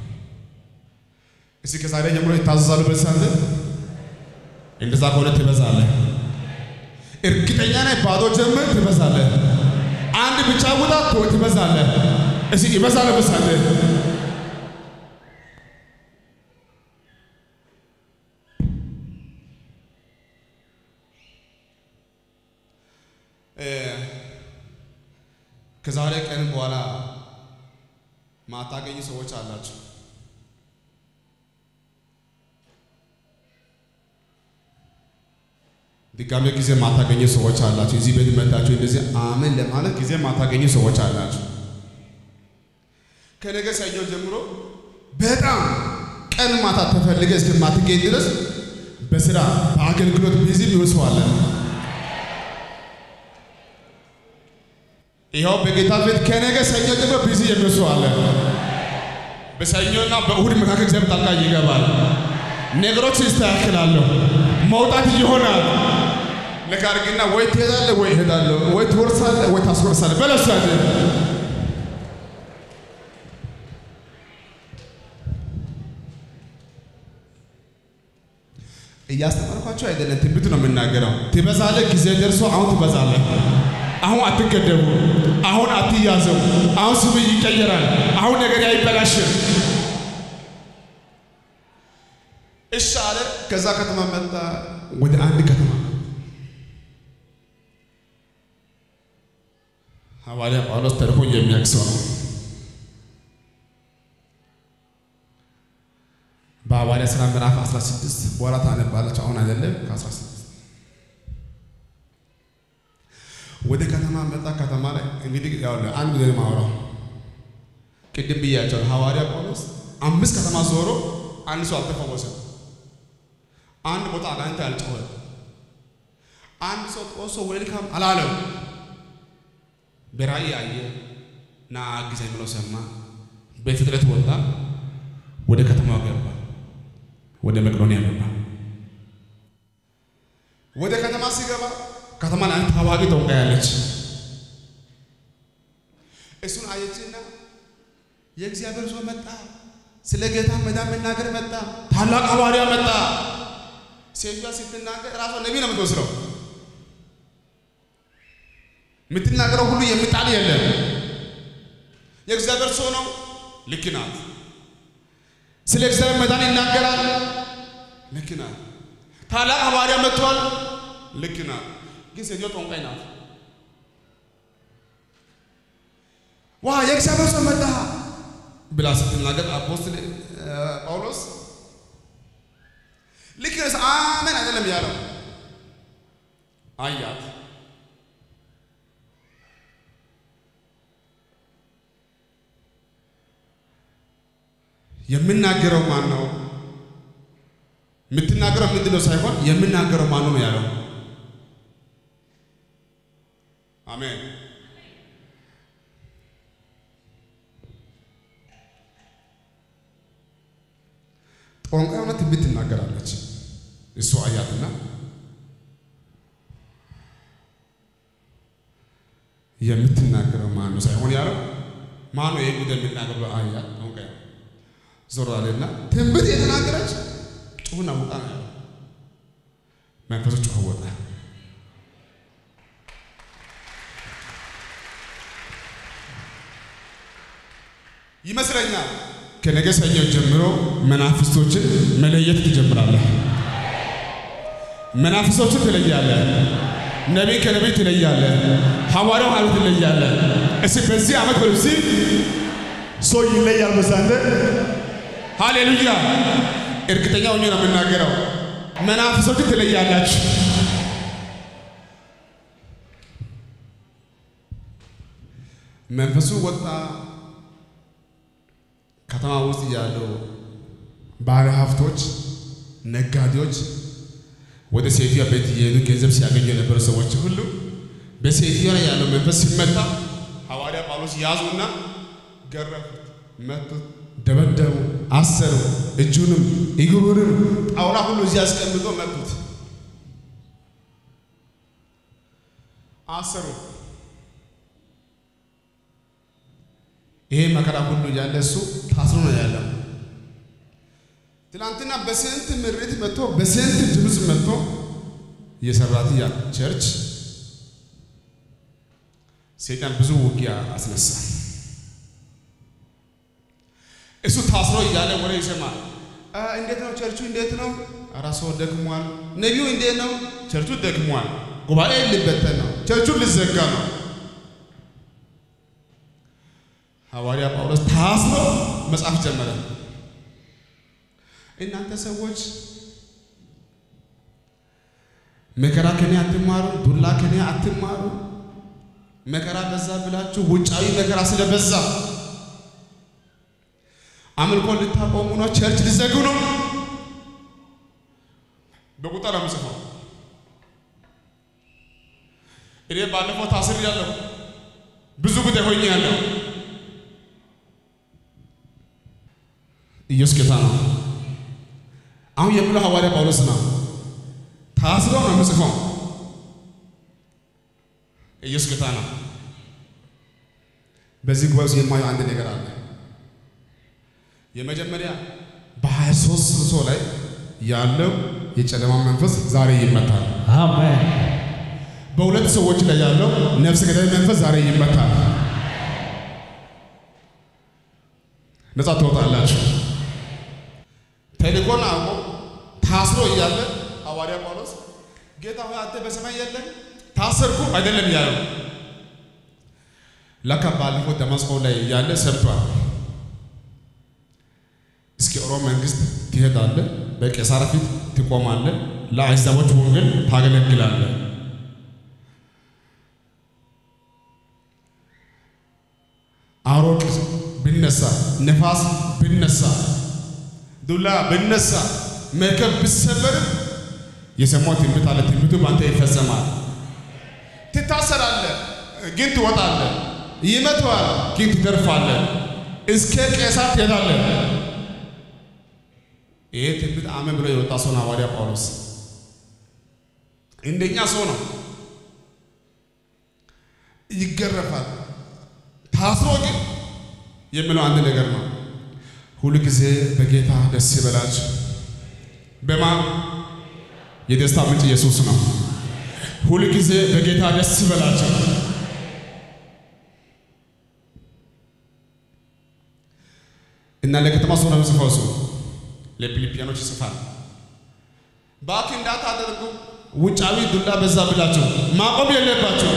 እስቲ ከዛሬ ጀምሮ ይታዘዛሉ በልሳለ እንደዛ ከሆነ ትበዛለህ። እርግጠኛ ነኝ። ባዶ ጀምር ትበዛለህ። አንድ ብቻ ውጣ ትበዛለህ። እስቲ ይበዛል በልሳለ ከዛሬ ቀን በኋላ ማታገኙ ሰዎች አላችሁ። ድጋሜ ጊዜ ማታገኙ ሰዎች አላችሁ። እዚህ ቤት መጣችሁ እንደዚህ አሜን ለማለት ጊዜ ማታገኙ ሰዎች አላችሁ። ከነገ ሰኞ ጀምሮ በጣም ቀን ማታ ተፈልገ እስከማትገኝ ድረስ በስራ በአገልግሎት ቢዚ ቢሆን ሰው አለ። ይኸው በጌታ ቤት ከነገ ሰኞ ጀምሮ ቢዚ የሚሆን ሰው አለ። በሰኞና በእሁድ መካከል እግዚአብሔር ጣልቃ ይገባል። ነገሮች ይስተካከላሉ። መውጣት ይሆናል። ነካ አድርግና ወይ ትሄዳለህ ወይ እሄዳለሁ፣ ወይ ትወርሳለህ ወይ ታስወርሳለህ በለሱ ያለ እያስተማርኳቸው አይደለም፣ ትንቢት ነው የምናገረው። ትበዛለህ፣ ጊዜ ደርሶ አሁን ትበዛለህ። አሁን አትገደቡ፣ አሁን አትያዘው፣ አሁን ስም ይቀየራል፣ አሁን ነገር አይበላሽም። እሺ አለ። ከዛ ከተማ መጣ፣ ወደ አንድ ከተማ ሐዋርያ ጳውሎስ ተርፎ የሚያውቅ ሰው ነው። በሐዋርያ ሥራ ምዕራፍ 16 በኋላ ታነባላችሁ። አሁን አይደለም ከ16 ወደ ከተማ መጣ። ከተማ ላይ እንግዲህ ያው አንድ ጊዜ ማውራው ቅድም ብያቸው ሐዋርያ ጳውሎስ አምስት ከተማ ዞሮ አንድ ሰው አልተፈወሰም። አንድ ቦታ አጋንንት አልጮኸ። አንድ ሰው ጦሶ ዌልካም አላለው። በራእይ አየ ና አግዘኝ ብሎ ሰማ። በፍጥነት ወጣ፣ ወደ ከተማው ገባ፣ ወደ መቄዶንያ ገባ። ወደ ከተማ ሲገባ ከተማ ላይ አንድ ታዋቂ ጠንቋይ ያለች እሱን አየችና የእግዚአብሔር ሰው መጣ፣ ስለ ጌታ መዳን መናገር መጣ፣ ታላቅ ሐዋርያ መጣ። ሴትዮዋ ስትናገር ራሷ ነቢይ ነው የምትወስደው። የምትናገረው ሁሉ የሚጣል የለም። የእግዚአብሔር ሰው ነው፣ ልክ ናት። ስለ እግዚአብሔር መዳን ይናገራል፣ ልክ ናት። ታላቅ ሐዋርያ መጥቷል፣ ልክ ናት። ግን ሴትዮ ጠንቋይ ናት። ዋ የእግዚአብሔር ሰው መጣ ብላ ስትናገር አፖስትል ጳውሎስ ልክ ነህ፣ አሜን አይደለም ያለው አያት። የምናገረው ማን ነው? የምትናገረው ምንድን ነው ሳይሆን የምናገረው ማን ነው ያለው። አሜን። ጠንቋይ ሆና ትንቢት ትናገራለች። እሱ አያትና የምትናገረው ማን ነው ሳይሆን ያለው ማን ነው ይሄ ጉዳይ የሚናገረው አያት ጠንቋይ ዞር አለና ትንቢት የተናገረች ጩሁና ውጣ ነው ያለው። መንፈሱ ጮኸ ወጣ። ይመስለኛል ከነገ ሰኞ ጀምሮ መናፍስቶችን መለየት ትጀምራለህ። መናፍስቶችን ትለያለህ። ነቢይ ከነቢይ ትለያለህ። ሐዋርያው ሐዋርያው ትለያለህ። እስኪ በዚህ ዓመት በልብሲ ሰው ይለያል በሳንተ ሃሌሉያ! እርግጠኛ ሆኜ ነው የምናገረው። መናፍስቶችን ትለያላችሁ። መንፈሱ ወጣ። ከተማ ውስጥ ያለው ባለ ሀብቶች፣ ነጋዴዎች ወደ ሴትዮዋ ቤት እየሄዱ ገንዘብ ሲያገኙ የነበሩ ሰዎች ሁሉ በሴትዮዋ ላይ ያለው መንፈስ ሲመታ ሐዋርያ ጳውሎስ ያዙና ገረፉት፣ መቱት፣ ደበደቡ፣ አሰሩ። እጁንም እግሩንም ጣውላ ሁሉ እዚህ አስቀምጦ መቱት፣ አሰሩ። ይሄ መከራ ሁሉ ያለ እሱ ታስሮ ነው ያለው። ትናንትና በስንት ምሬት መጥቶ በስንት ድምፅ መጥቶ የሰራት ያ ቸርች ሰይጣን ብዙ ውጊያ አስነሳ። እሱ ታስሮ እያለ ወሬ ይሰማል። እንዴት ነው ቸርቹ? እንዴት ነው? ኧረ ሰው ደክሟል። ነቢዩ እንዴት ነው? ቸርቹ ደክሟል። ጉባኤ ሊበተን ነው። ቸርቹ ሊዘጋ ነው። ሐዋርያ ጳውሎስ ታስሮ መጻፍ ጀመረ። እናንተ ሰዎች መከራ ከኔ አትማሩ፣ ዱላ ከኔ አትማሩ። መከራ በዛ ብላችሁ ውጫዊ መከራ ስለበዛ አምልኮ ልታቆሙ ነው፣ ቸርች ሊዘጉ ነው። በቁጥር አምጽፈው እኔ ባለፈው ታስር ያለሁ ብዙ ጉዳይ ሆኜ ያለሁ ኢየሱስ ጌታ ነው። አሁን የምለው ሐዋርያ ጳውሎስ ነው። ታስሮ ነው የምጽፈው። ኢየሱስ ጌታ ነው። በዚህ ጉባኤ ውስጥ የማየው አንድ ነገር አለ። የመጀመሪያ በሀያ ሦስት ሰው ላይ ያለው የጨለማ መንፈስ ዛሬ ይመታል። አሜን በሁለት ሰዎች ላይ ያለው ነፍስ ገዳይ መንፈስ ዛሬ ይመታል። ነጻ ትወጣላችሁ። ተልእኮን አውቆ ታስሮ እያለ ሐዋርያ ጳውሎስ ጌታ ሆይ አንተ በሰማይ የለም ታሰርኩ አይደለም ያለው። ለካ ባለፈው ደማስቆ ላይ እያለ ሰምቷል። እስኪ ሮም መንግስት ትሄዳለህ፣ በቄሳር ፊት ትቆማለህ፣ ለአሕዛቦች ወንጌል ታገለግላለህ። አሮቅ ብነሳ፣ ነፋስ ብነሳ፣ ዱላ ብነሳ፣ መርከብ ብሰበርም የሰማው ትንቢት አለ። ትንቢቱ በአንተ ይፈጸማል። ትታሰራለህ፣ ግን ትወጣለህ። ይመተዋል፣ ግን ትተርፋለህ። እስከ ቄሳር ትሄዳለህ። ይሄ ትንቢት አሜን ብሎ የወጣ ሰው ነው ሐዋርያ ጳውሎስ። እንደኛ ሰው ነው። ይገረፋል። ታስሮ ግን የሚለው አንድ ነገር ነው። ሁል ጊዜ በጌታ ደስ ይበላችሁ። በማ የደስታ ምንጭ ኢየሱስ ነው። ሁል ጊዜ በጌታ ደስ ይበላችሁ። እና ለከተማ ሰው ነው የሚጽፈው እሱ ለፊልጵያኖች ይጽፋል። እባክህ እንዳታደርጉ ውጫዊ ዱላ በዛ ብላችሁ ማቆም የለባቸው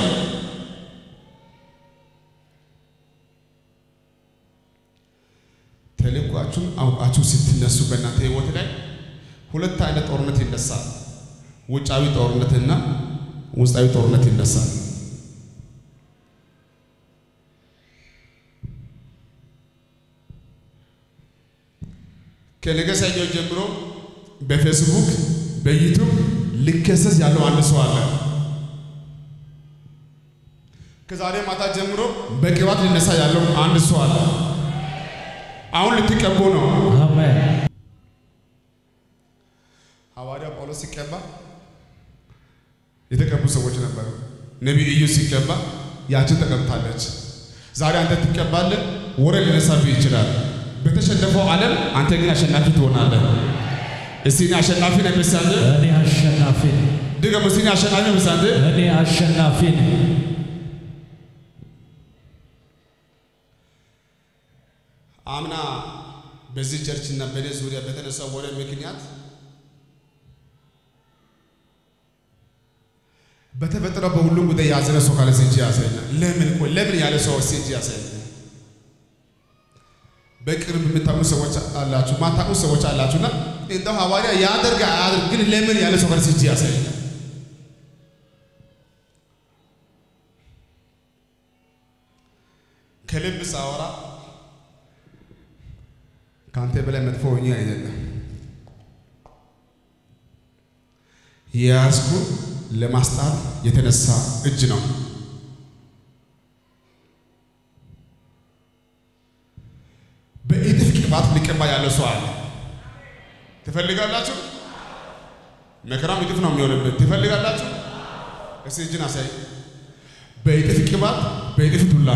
ተልእኳችሁን አውቃችሁ ስትነሱ በእናንተ ህይወት ላይ ሁለት አይነት ጦርነት ይነሳል። ውጫዊ ጦርነትና ውስጣዊ ጦርነት ይነሳል። ከነገ ሰኞ ጀምሮ በፌስቡክ በዩቱብ ሊከሰስ ያለው አንድ ሰው አለ። ከዛሬ ማታ ጀምሮ በቅባት ሊነሳ ያለው አንድ ሰው አለ። አሁን ልትቀቡ ነው። አሜን ሐዋርያ ጳውሎስ ሲቀባ የተቀቡ ሰዎች ነበሩ። ነቢይ ኢዩ ሲቀባ ያችን ተቀብታለች። ዛሬ አንተ ትቀባለህ። ወሬ ሊነሳብህ ይችላል። በተሸነፈው ዓለም አንተ ግን አሸናፊ ትሆናለህ። እስቲ እኔ አሸናፊ ነኝ ምሳሌ እኔ አሸናፊ ነኝ። ድገም። እስቲ እኔ አሸናፊ ምሳሌ እኔ አሸናፊ ነኝ። አምና በዚህ ቸርች እና በእኔ ዙሪያ በተነሳው ወሬ ምክንያት በተፈጠረው በሁሉም ጉዳይ ያዘነ ሰው ካለ እጅ ያሳየኛል። ለምን ቆይ ለምን ያለ ሰው እጅ ያሳየኛል። በቅርብ የምታውቁ ሰዎች አላችሁ፣ ማታውቁ ሰዎች አላችሁና እንደው ሐዋርያ ያደርግ አያደርግ ግን ለምን ያለ ሰው ካለ እጅ ያሳየኛል። ከልብ ሳወራ ከአንተ በላይ መጥፎ ሆኜ አይደለም የያዝኩ ለማስጣት የተነሳ እጅ ነው። በኢጥፍ ቅባት ሊቀባ ያለ ሰው አለ። ትፈልጋላችሁ? መከራም ኢጥፍ ነው የሚሆንበት። ትፈልጋላችሁ? እስቲ እጅን አሳይ። በኢጥፍ ቅባት፣ በኢጥፍ ዱላ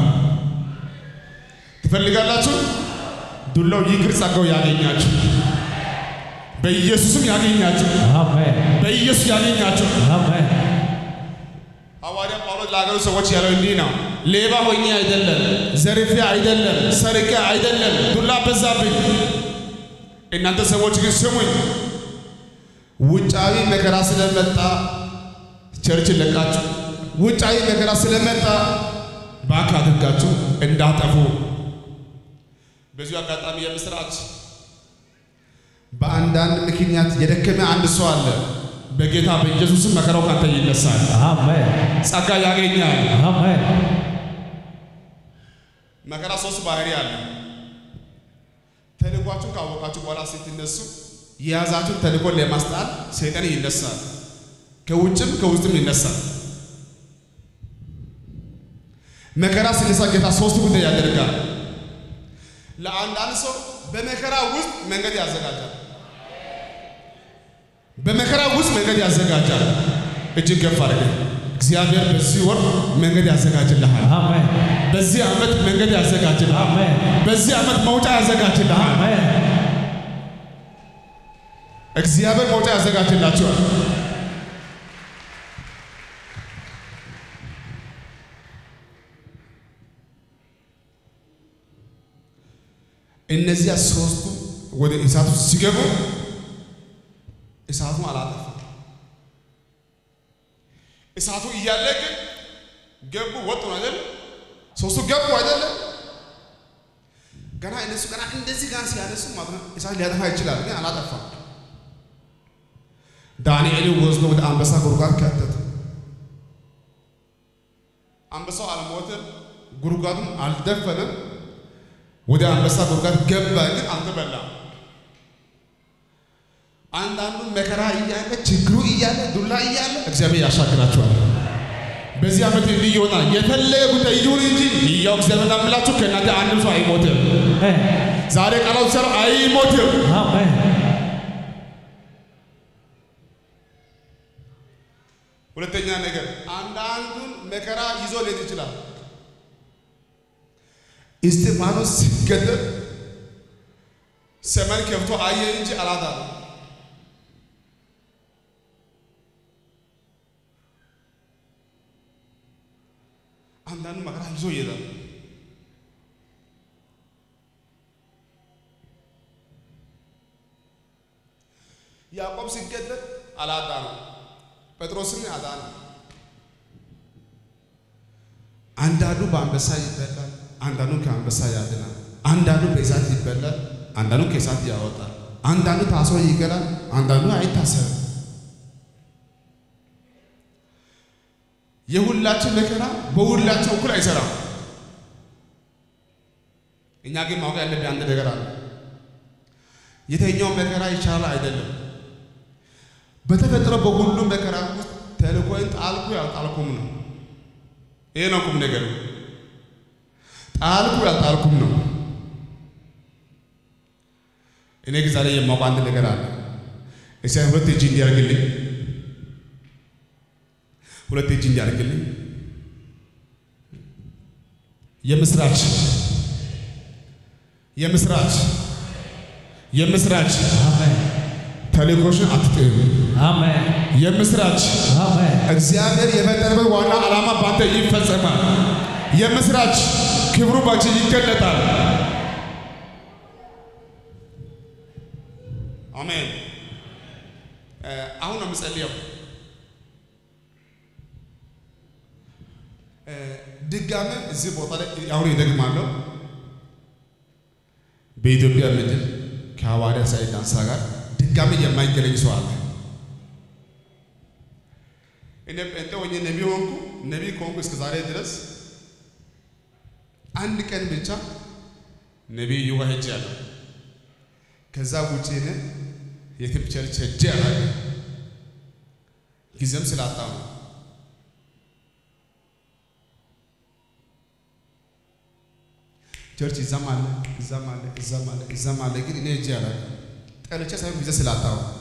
ትፈልጋላችሁ? ዱላው ይቅር ጸጋው ያገኛችሁ፣ በኢየሱስም ያገኛችሁ፣ አሜን በኢየሱስ ያገኛችሁ። አሜን ሐዋርያ ጳውሎስ ለሀገሩ ሰዎች ያለው እንዲህ ነው። ሌባ ሆኜ አይደለም፣ ዘርፌ አይደለም፣ ሰርቄ አይደለም፣ ዱላ በዛብኝ። እናንተ ሰዎች ግን ስሙኝ፣ ውጫዊ መከራ ስለመጣ ቸርችን ለቃችሁ፣ ውጫዊ መከራ ስለመጣ ባክ አድርጋችሁ እንዳጠፉ። በዚሁ አጋጣሚ የምስራች በአንዳንድ ምክንያት የደከመ አንድ ሰው አለ። በጌታ በኢየሱስም መከራው ካንተ ይነሳል። አሜን ጸጋ ያገኛል። አሜን መከራ ሶስት ባህሪ አለ። ተልኳችሁን ካወቃችሁ በኋላ ስትነሱ የያዛችሁን ተልኮን ለማስጣል ሰይጣን ይነሳል። ከውጭም ከውስጥም ይነሳል። መከራ ሲነሳ ጌታ ሶስት ጉዳይ ያደርጋል። ለአንዳንድ ሰው በመከራ ውስጥ መንገድ ያዘጋጃል። በመከራ ውስጥ መንገድ ያዘጋጃል። እጅግ ገፍ አድርገ እግዚአብሔር በዚህ ወር መንገድ ያዘጋጅልሃል። አሜን በዚህ ዓመት መንገድ ያዘጋጅልሃል። አሜን በዚህ ዓመት መውጫ ያዘጋጅልሃል። አሜን እግዚአብሔር መውጫ ያዘጋጅላችኋል። እነዚያ ሶስቱ ወደ እሳቱ ሲገቡ እሳቱ አላጠፋም። እሳቱ እያለ ግን ገቡ፣ ወጡ ነው አይደል? ሶስቱ ገቡ አይደለም? ገና እነሱ ገና እንደዚህ ጋር ሲያነሱ ማለት ነው እሳት ሊያጠፋ ይችላል፣ ግን አላጠፋም። ዳንኤልን ወስዶ ወደ አንበሳ ጉድጓድ ከተተ። አንበሳው አልሞተም፣ ጉድጓዱም አልደፈነም። ወደ አንበሳ ጉድጓድ ገባ፣ ግን አልተበላም። አንዳንዱ መከራ እያለ ችግሩ እያለ ዱላ እያለ እግዚአብሔር ያሻግራቸዋል። በዚህ ዓመት እንዲህ ይሆናል። የፈለገ ጉዳይ ይሁን እንጂ ይያው እግዚአብሔር አምላችሁ ከእናንተ አንድም ሰው አይሞትም። አሜን ዛሬ ቃላት ሰር አይሞትም። አሜን ሁለተኛ ነገር አንዳንዱን መከራ ይዞ ሊሄድ ይችላል። እስጢፋኖስ ሲገደል ሰማይ ከፍቶ አየ እንጂ አላዳነም። አንዳንዱ መከራ ይዞ ይሄዳል። ያዕቆብ ሲገደል አላዳነም። ጴጥሮስን አዳነ። አንዳንዱ በአንበሳ ይበላል፣ አንዳንዱ ከአንበሳ ያድናል። አንዳንዱ በእሳት ይበላል፣ አንዳንዱ ከእሳት ያወጣል። አንዳንዱ ታስሮ ይገላል፣ አንዳንዱ አይታሰርም። የሁላችን መከራ በሁላችን እኩል አይሰራም። እኛ ግን ማወቅ ያለብን አንድ ነገር አለ። የተኛው መከራ ይቻላል አይደለም። በተፈጥሮ በሁሉም መከራ ውስጥ ተልእኮን ጣልኩ ያልጣልኩም ነው። ይሄ ነው ቁም ነገር። ጣልኩ ያልጣልኩም ነው። እኔ ግን ዛሬ የማውቀው አንድ ነገር አለ። እስኪ ሁለት እጅ እንዲያርግልኝ፣ ሁለት እጅ እንዲያርግልኝ። የምስራች የምስራች የምስራች አሜን ተልእኮሽን አትጥም። አሜን የምስራች አሜን እግዚአብሔር የፈጠረበት ዋና ዓላማ በአንተ ይፈጸማል። የምስራች ክብሩ ባንቺ ይገለጣል። አሜን። እ አሁን ነው የምጸልየው። እ ድጋሜ እዚህ ቦታ ላይ አሁን ይደግማለሁ። በኢትዮጵያ ምድር ከሐዋርያ ሳይድ ዳንሳ ጋር ድጋሜ የማይገናኝ ሰው አለ። እኔ ጴንጤ ሆኜ ነቢ ሆንኩ። ነቢ ከሆንኩ እስከ ዛሬ ድረስ አንድ ቀን ብቻ ነቢይ ዩጋ ሄጄ ያለው ከዛ ውጭ እኔ የትም ቸርች ሄጄ አላውቅም። ጊዜም ስላጣሁ ነው። ቸርች እዛም አለ እዛም አለ እዛም አለ እዛም አለ፣ ግን እኔ ሄጄ አላውቅም። ጠልቼ ሳይሆን ጊዜ ስላጣሁ ነው።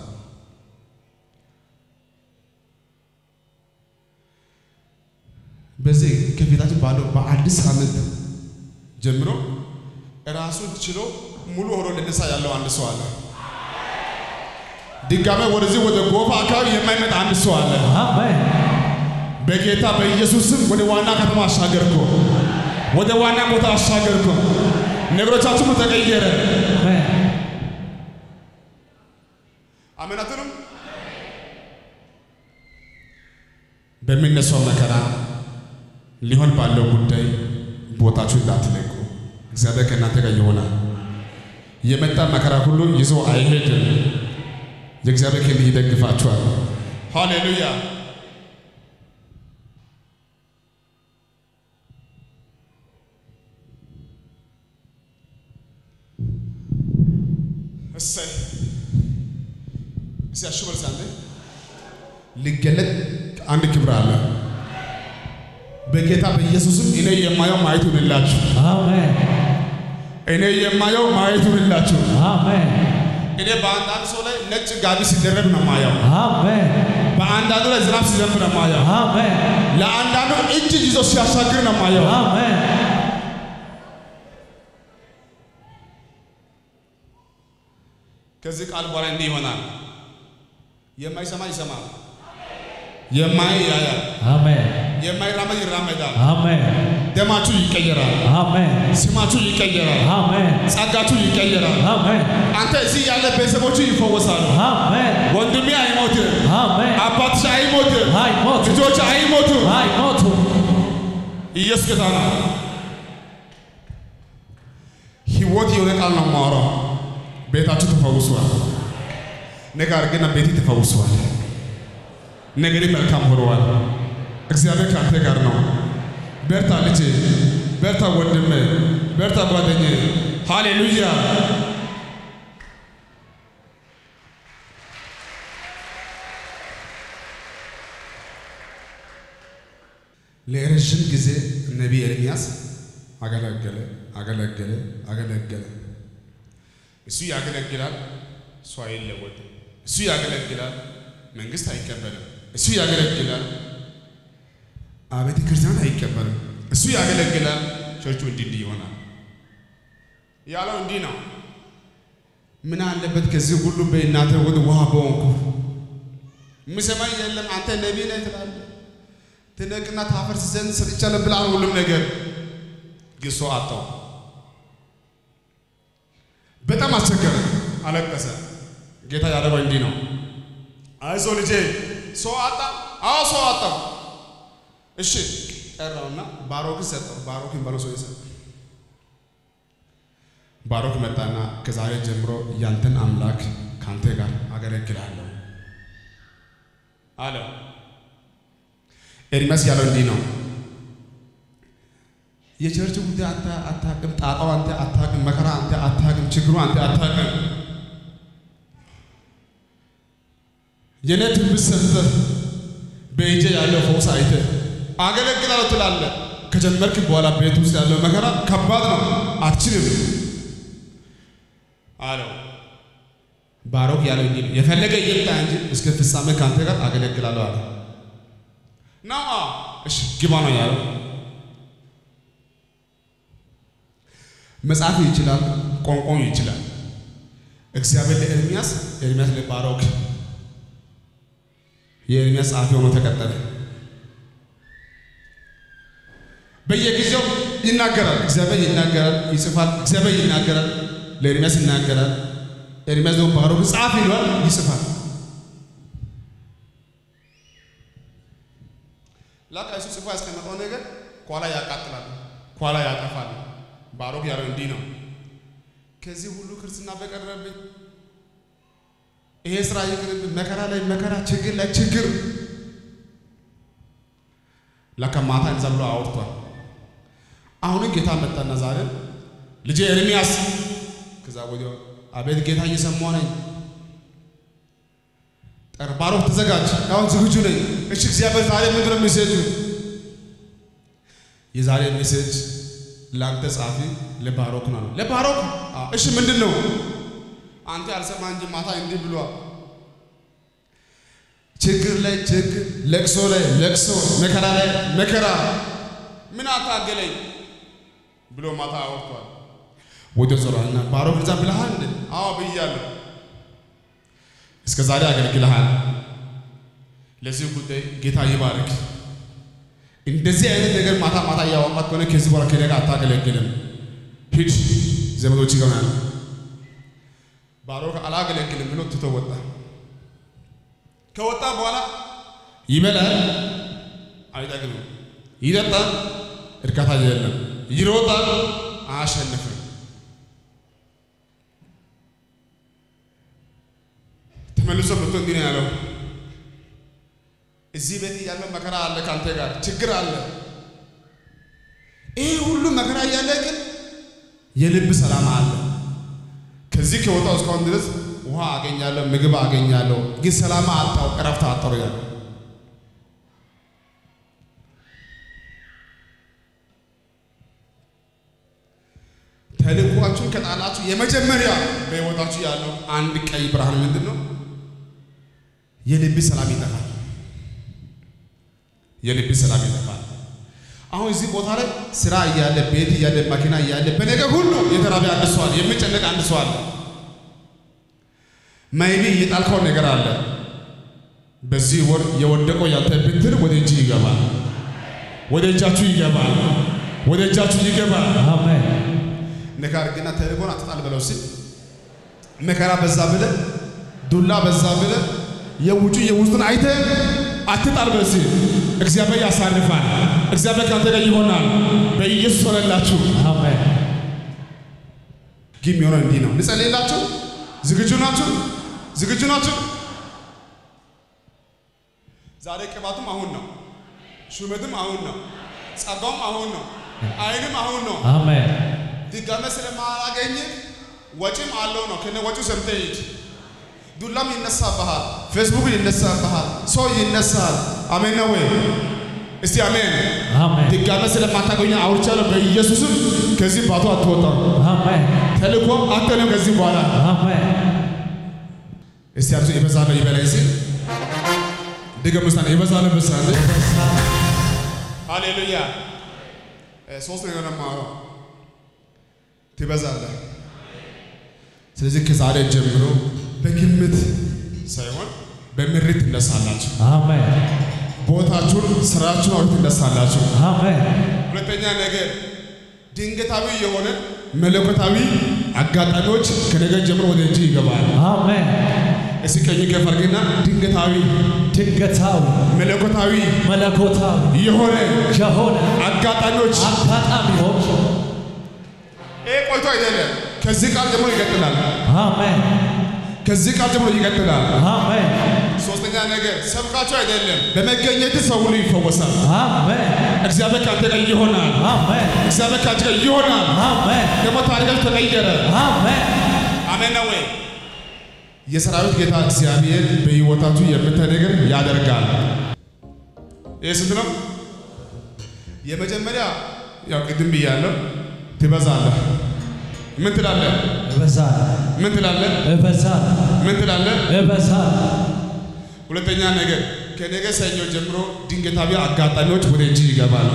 በዚህ ከፊታችን ባለው በአዲስ ዓመት ጀምሮ ራሱን ችሎ ሙሉ ሆኖ ልነሳ ያለው አንድ ሰው አለ። ድጋሜ ወደዚህ ወደ ጎፋ አካባቢ የማይመጣ አንድ ሰው አለ። አሜን በጌታ በኢየሱስም ወደ ዋና ከተማ አሻገርኩ፣ ወደ ዋና ቦታ አሻገርኩ። ነገሮቻችሁ ተቀየረ። አሜን አመናትንም በሚነሳው መከራ ሊሆን ባለው ጉዳይ ቦታችሁ እንዳትለቁ። እግዚአብሔር ከእናንተ ጋር ይሆናል። የመጣ መከራ ሁሉ ይዞ አይሄድም። የእግዚአብሔር ክንድ ይደግፋችኋል። ሃሌሉያ። እሰይ እስቲ አሽበል ሳንዴ ሊገለጥ አንድ ክብር አለ። በጌታ በኢየሱስም እኔ የማየው ማየት ይሁንላችሁ። አሜን እኔ የማየው ማየት ይሁንላችሁ። አሜን እኔ በአንዳንድ ሰው ላይ ነጭ ጋቢ ሲደረግ ነው ማየው። አሜን በአንዳንዱ ላይ ዝናብ ሲዘንብ ነው የማየው። አሜን ለአንዳንዱ እጅ ይዞ ሲያሻግር ነው የማየው። አሜን ከዚህ ቃል በኋላ እንዲህ ይሆናል። የማይሰማ ይሰማል፣ የማይ ያያል፣ አሜን የማይራመድ ይራመዳል። አሜን ደማችሁ ይቀየራል፣ አሜን ስማችሁ ይቀየራል፣ አሜን ጸጋችሁ ይቀየራል። አሜን አንተ እዚህ ያለ ቤተሰቦቹ ይፈወሳሉ። አሜን ወንድሜ አይሞትም፣ አሜን አባትሽ አይሞትም፣ አይሞቱ ልጆች አይሞቱም። አይሞቱ ኢየሱስ ጌታ ነው። ህይወት የሆነ ቃል ነው የማወራው። ቤታችሁ ተፈውሷል። ነገር ግን ቤቴ ተፈውሷል። ነገሬ መልካም ሆነዋል። እግዚአብሔር ከአንተ ጋር ነው። በርታ ልጄ፣ በርታ ወንድሜ፣ በርታ ጓደኛዬ። ሃሌሉያ። ለረዥም ጊዜ ነቢይ ኤርምያስ አገለገለ አገለገለ አገለገለ። እሱ ያገለግላል፣ እሱ አይለወጥም። እሱ ያገለግላል፣ መንግስት አይቀበልም። እሱ ያገለግላል፣ አብያተ ክርስቲያናት አይቀበልም። እሱ ያገለግላል፣ ቸርቹ እንዲህ እንዲህ ይሆናል። ያለው እንዲህ ነው። ምን አለበት ከዚህ ሁሉ በእናተ ወደ ውሃ በሆንኩ የምሰማኝ የለም። አንተ ነቢይ ነህ ትላለህ ትነቅና ታፈርስ ዘንድ ሰጥቻለሁ ብለሃል። ሁሉም ነገር ግን ሰው አጣው። በጣም አስቸገረ፣ አለቀሰ። ጌታ ያደረገው እንዲህ ነው። አይዞ ልጄ፣ ሰው አጣ። አዎ ሰው አጣው። እሺ ጠራውና ባሮክን ሰጠው። ባሮክን በለው ሰው የሰጠው ባሮክ መጣና ከዛሬ ጀምሮ ያንተን አምላክ ካንተ ጋር አገለግላለሁ አለው። ኤርሚያስ ያለው እንዲህ ነው። የቸርች ጉዳይ አንተ አታውቅም፣ ጣጣው አንተ አታውቅም፣ መከራ አንተ አታውቅም፣ ችግሩ አንተ አታውቅም። የኔ ትንቢት ሰምተህ በእጄ ያለው ፈውስ አይተህ አገለግላለሁ ትላለህ። ከጀመርክ በኋላ ቤት ውስጥ ያለው መከራ ከባድ ነው፣ አትችልም አለው። ባሮክ ያለው እንዲህ ነው፣ የፈለገ ይምጣ እንጂ እስከ ፍጻሜ ከአንተ ጋር አገለግላለሁ አለ። ነው እሺ፣ ግባ ነው ያለው። መጽሐፍ ይችላል፣ ቋንቋው ይችላል። እግዚአብሔር ለኤርሚያስ፣ ኤርሚያስ ለባሮክ የኤርሚያስ ጸሐፊ ሆኖ ተቀጠለ። በየጊዜው ይናገራል። እግዚአብሔር ይናገራል፣ ይጽፋል። እግዚአብሔር ይናገራል፣ ለኤርሚያስ ይናገራል። ኤርሚያስ ደግሞ ባሮክ ጻፍ ይሏል፣ ይጽፋል። ላቃ እሱ ጽፎ ያስቀመጠው ነገር ኋላ ያቃጥላል፣ ኋላ ያጠፋል። ባሮክ ያለው እንዲህ ነው። ከዚህ ሁሉ ክርስትና በቀረብኝ ይሄ ስራ ይቅርብኝ፣ መከራ ላይ መከራ፣ ችግር ላይ ችግር። ላካ ማታ እንደዛ ብሎ አውርቷል። አሁንም ጌታ መጣና ዛሬ ልጄ ኤርሚያስ፣ ከዛ ወዲያው አቤት ጌታ እየሰማሁ ነኝ። ጠር ባሮክ ተዘጋጅ፣ አሁን ዝግጁ ነኝ። እሺ እግዚአብሔር ዛሬ ምንድን ነው ሜሴጁ? የዛሬ ሜሴጅ ለአንተ ጻፊ ለባሮክ ነው። ለባሮክ እሺ፣ ምንድን ነው? አንተ ያልሰማ እንጂ ማታ እንዲህ ብሏል። ችግር ላይ ችግር፣ ለቅሶ ላይ ለቅሶ፣ መከራ ላይ መከራ፣ ምን አታገለኝ ብሎ ማታ አወርቷል። ወደ ዞራና ባሮክ እዛ ብለሃል እንዴ? አዎ ብያለሁ። እስከ ዛሬ አገልግልሃል። ለዚህ ጉዳይ ጌታ ይባርክ። እንደዚህ አይነት ነገር ማታ ማታ እያወቃት ከሆነ ከዚህ በኋላ ከኔ ጋር አታገለግልም። ሂድ ዘመዶች ጋር ያለ ባሮክ አላገለግልም ብሎ ትቶ ወጣ። ከወጣ በኋላ ይበላል፣ አይጠግብም፣ ይጠጣል፣ እርካታ የለም፣ ይሮጣል፣ አያሸንፍም። ተመልሶ መጥቶ እንዲህ ነው ያለው፣ እዚህ ቤት እያለ መከራ አለ፣ ከአንተ ጋር ችግር አለ። ይህ ሁሉ መከራ እያለ ግን የልብ ሰላም አለ። ከዚህ ከወጣው እስካሁን ድረስ ውሃ አገኛለሁ፣ ምግብ አገኛለሁ፣ ግን ሰላም አጣው፣ እረፍት አጣው ያለ ተልኳችሁን ከጣላችሁ የመጀመሪያ በሕይወታችሁ ያለው አንድ ቀይ ብርሃን ምንድን ነው? የልብ ሰላም ይጠፋል። የልብ ሰላም ይጠፋል። አሁን እዚህ ቦታ ላይ ስራ እያለ ቤት እያለ መኪና እያለ በነገር ሁሉ የተራበ አንድ ሰው አለ፣ የሚጨነቅ አንድ ሰው አለ። ማይቢ እየጣልከው ነገር አለ። በዚህ ወር የወደቀው ያንተ ብትር ወደ እጅ ይገባል፣ ወደ እጃችሁ ይገባል፣ ወደ እጃችሁ ይገባል። አሜን ነገር ግን ተልእኮን አትጣል ብለው ሲል መከራ በዛ ብለ ዱላ በዛ ብለ የውጩ የውስጡን አይተ አትጣል ብለ ሲል እግዚአብሔር ያሳርፋል። እግዚአብሔር ካንተ ጋር ይሆናል። በኢየሱስ ሆነላችሁ። አሜን ግን የሚሆነው እንዲህ ነው። ልጸልይላችሁ። ዝግጁ ናችሁ? ዝግጁ ናችሁ? ዛሬ ቅባቱም አሁን ነው። ሹመትም አሁን ነው። ጸጋውም አሁን ነው። አይንም አሁን ነው። አሜን ድጋሜ ስለማላገኝ ወጪም አለው ነው። ከነ ወጪው ሰምተህ ሂድ። ዱላም ይነሳብሃል፣ ፌስቡክ ይነሳብሃል፣ ሰው ይነሳል። አሜን ነው ወይ? እስቲ አሜን። አሜን ድጋሜ ስለማታገኝ አውርቻለሁ። በኢየሱስም ከዚህ ባቶ አትወጣም። አሜን ተልእኮ አንተ ነው ከዚህ በኋላ አሜን እስቲ አብዙ ይበዛል ይበላይ ሲል ድገም ውስጥ ይበዛል በሳለ ሃሌሉያ እ ሶስት ነገር ነው የማወራው። ትበዛለህ። ስለዚህ ከዛሬ ጀምሮ በግምት ሳይሆን በምሪት ትነሳላችሁ። አሜን ቦታችሁን፣ ስራችሁን አውርት ትነሳላችሁ። አሜን ሁለተኛ ነገር ድንገታዊ የሆነ መለኮታዊ አጋጣሚዎች ከነገ ጀምሮ ወደ እጅ ይገባል። አሜን እስኪ ቀኝ ከፍ አድርግና ድንገታዊ ድንገታዊ መለኮታዊ መለኮታዊ የሆነ የሆነ አጋጣሚዎች አጋጣሚዎች ይሄ ቆይቶ አይደለም። ከዚህ ቃል ጀምሮ ይቀጥላል። አሜን ከዚህ ቃል ጀምሮ ይቀጥላል። አሜን ሶስተኛ ነገር ሰብካቸው አይደለም፣ በመገኘት ሰው ሁሉ ይፈወሳል። አሜን እግዚአብሔር ካንተ ጋር ይሆናል። አሜን እግዚአብሔር ካንተ ጋር ይሆናል። አሜን ደግሞ ታሪካችሁ ተቀየረ። አሜን አሜን ነው ወይ? የሰራዊት ጌታ እግዚአብሔር በሕይወታችሁ የምታይ ነገር ያደርጋል። ይህ ስንት ነው? የመጀመሪያ ያው ቅድም ብያለሁ፣ ትበዛለህ። ምን ትላለህ? እበዛል ምን ትላለህ? እበዛል ምን ትላለህ? እበዛል ሁለተኛ ነገር ከነገ ሰኞ ጀምሮ ድንገታዊ አጋጣሚዎች ወደ እጅ ይገባሉ።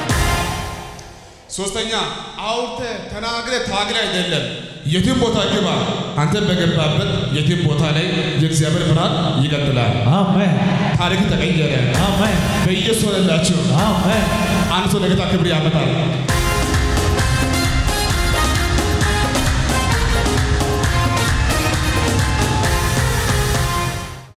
ሶስተኛ አውርተ ተናግረ ታግረ አይደለም። የትም ቦታ ግባ፣ አንተ በገባበት የትም ቦታ ላይ የእግዚአብሔር ብርሃን ይቀጥላል። አሜን ታሪክ ተቀየረ። አሜን በኢየሱስ ሆነላችሁ። አሜን አንድ ሰው ለጌታ ክብር ያመጣል።